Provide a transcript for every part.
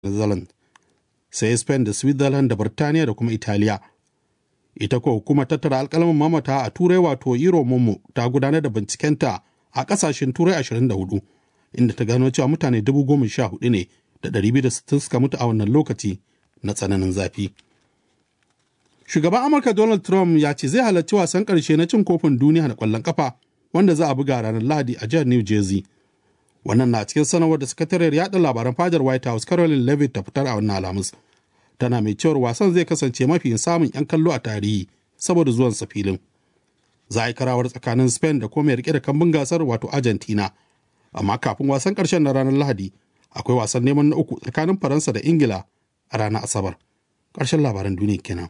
Netherlands, sai Spain da Switzerland da Birtaniya da kuma Italiya. Ita ko hukumar tattara alkalamin mamata a Turai wato Euromomo ta gudanar da bincikenta a ƙasashen Turai 24, inda ta gano cewa mutane 14,000 ne da 260 suka mutu a wannan lokaci na tsananin zafi. Shugaban Amurka Donald Trump ya ce zai halarci wasan ƙarshe na cin kofin duniya da ƙwallon ƙafa wanda za a buga ranar Lahadi a jihar New Jersey. Wannan na cikin sanarwar da sakatariyar yaɗa labaran fadar White House Caroline Levitt ta fitar a wannan Alhamis. Tana mai cewar wasan zai kasance mafi samun 'yan kallo a tarihi saboda zuwan sa filin. Za a yi karawar tsakanin Spain da kuma mai rike da kambun gasar wato Argentina. Amma kafin wasan ƙarshen na ranar Lahadi akwai wasan neman na uku tsakanin Faransa da Ingila a ranar Asabar. Ƙarshen labaran duniya kenan.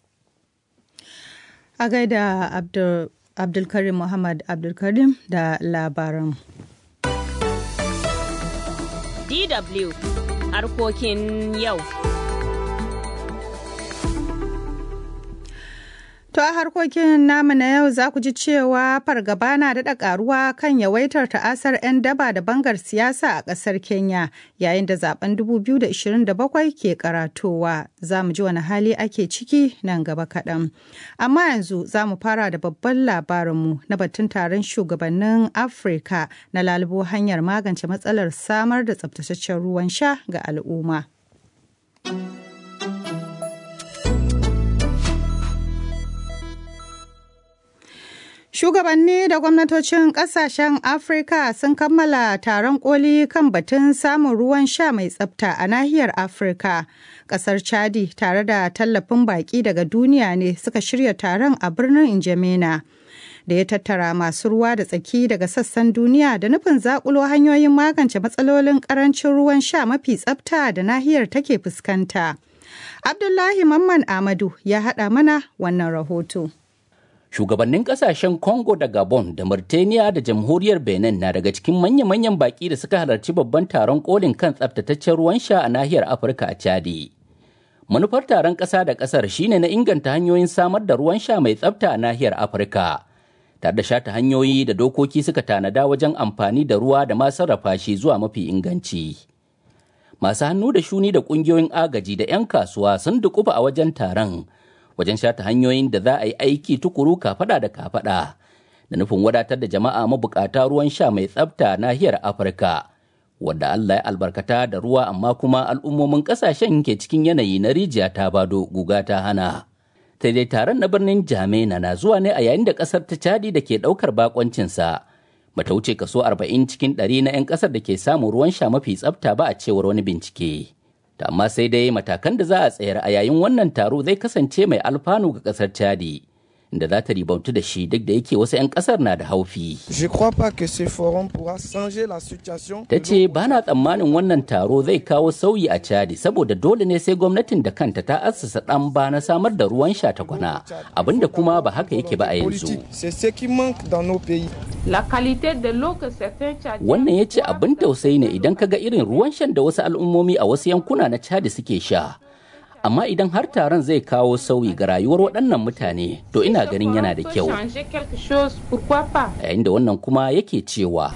A gaida Abdul Abdulkarim Muhammad Abdulkarim da labaran. DW harkokin yau. To a harkokin namu na yau za ku ji cewa fargaba na daɗa ƙaruwa kan yawaitar ta'asar 'yan daba da bangar siyasa a ƙasar Kenya yayin da zaben 2027 ke karatowa. Za mu ji wani hali ake ciki nan gaba kaɗan. Amma yanzu za mu fara da babban labarinmu na batun taron shugabannin Afirka na lalubo hanyar magance matsalar samar da tsabtataccen ruwan sha ga al'umma. Shugabanni da gwamnatocin kasashen Afirka sun kammala taron koli kan batun samun ruwan sha mai tsafta a nahiyar Afirka. Kasar Chadi tare da tallafin baki daga duniya ne suka shirya taron a birnin Injamena. Da ya tattara masu ruwa da tsaki daga sassan duniya da nufin zakulo hanyoyin magance matsalolin karancin ruwan sha mafi tsafta da nahiyar take fuskanta. Abdullahi Mamman Amadu ya haɗa mana wannan rahoto. shugabannin kasashen congo da gabon da mauritania da jamhuriyar benin na daga cikin manya-manyan baki da suka halarci babban taron kolin kan tsabtataccen ruwan sha a nahiyar afirka a chadi manufar taron ƙasa da ƙasar shine na inganta hanyoyin samar da ruwan sha mai tsabta a nahiyar afirka tare da shata hanyoyi da dokoki suka tanada wajen amfani da ruwa da ma sarrafa shi zuwa mafi inganci masu hannu da shuni da ƙungiyoyin agaji da 'yan kasuwa sun dukufa a wajen taron wajen shata hanyoyin da za a yi aiki tukuru kafada da kafada da nufin wadatar da jama'a mabukata ruwan sha mai tsabta nahiyar afirka wadda allah ya albarkata da ruwa amma kuma al'ummomin kasashen ke cikin yanayi na rijiya ta bado guga ta hana sai dai taron na birnin jamena na zuwa ne a yayin da kasar ta cadi da ke daukar bakoncinsa bata wuce kaso 40 cikin 100 na 'yan kasar da ke samun ruwan sha mafi tsabta ba a cewar wani bincike da amma sai dai matakan da za a tsayar a yayin wannan taro zai kasance mai alfanu ga kasar chadi da za ta ribautu da shi duk da yake wasu 'yan kasar na da haufi. Ta ce ba na tsammanin wannan taro zai kawo sauyi a Chadi saboda dole ne sai gwamnatin da kanta ta assasa ɗan ba na samar da ruwan sha ta kwana abinda kuma ba haka yake ba a yanzu. Wannan ya ce abin tausayi ne idan ka ga irin ruwan shan da wasu al'ummomi a wasu yankuna na Chadi suke sha. amma idan har taron zai kawo sauyi ga rayuwar waɗannan mutane to ina ganin yana da kyau yayin da wannan kuma yake cewa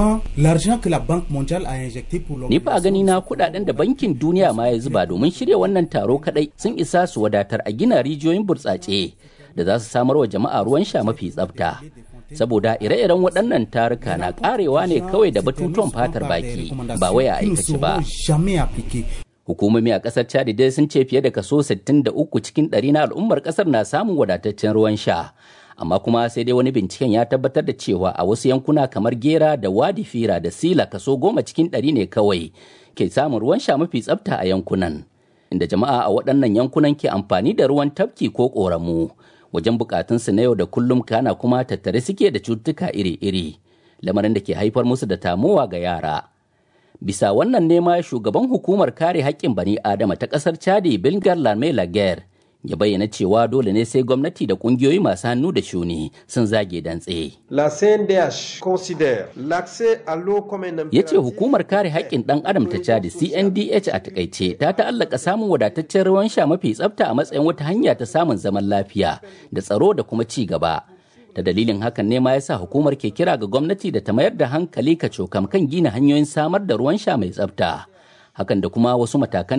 ni fa a gani na kudaden da bankin duniya ma ya zuba domin shirya wannan taro kadai sun isa su wadatar a gina rijiyoyin burtsatse da za su samar wa jama'a ruwan sha mafi tsafta saboda ire-iren waɗannan taruka na karewa ne kawai da batutuwan fatar baki ba waya aikace ba hukumomi a kasar chad dai sun ce fiye da kaso 63 cikin ɗari na al'ummar kasar na samun wadataccen ruwan sha amma kuma sai dai wani binciken ya tabbatar da cewa a wasu yankuna kamar gera da wadi fira da sila kaso goma cikin ɗari ne kawai ke samun ruwan sha mafi tsafta a yankunan inda jama'a a waɗannan yankunan ke amfani da ruwan tafki ko ƙoramu wajen bukatunsu na yau da kullum kana kuma tattare suke da cututtuka iri-iri lamarin da ke haifar musu da tamowa ga yara bisa wannan nema shugaban hukumar kare haƙƙin bani adama ta ƙasar chadi bilgar lame laguerre ya bayyana cewa dole ne sai gwamnati da ƙungiyoyi masu hannu da shuni sun zage dantse. La CNDH considère l'accès à l'eau comme un Ya ce hukumar kare haƙƙin ɗan adam ta Chadi CNDH a takaice ta ta'allaka samun wadataccen ruwan sha mafi tsafta a matsayin wata hanya ta samun zaman lafiya da tsaro da kuma ci gaba. da dalilin hakan ne ma yasa hukumar ke kira ga gwamnati da ta mayar da hankali ka cokam kan gina hanyoyin samar da ruwan sha mai tsafta hakan da kuma wasu matakan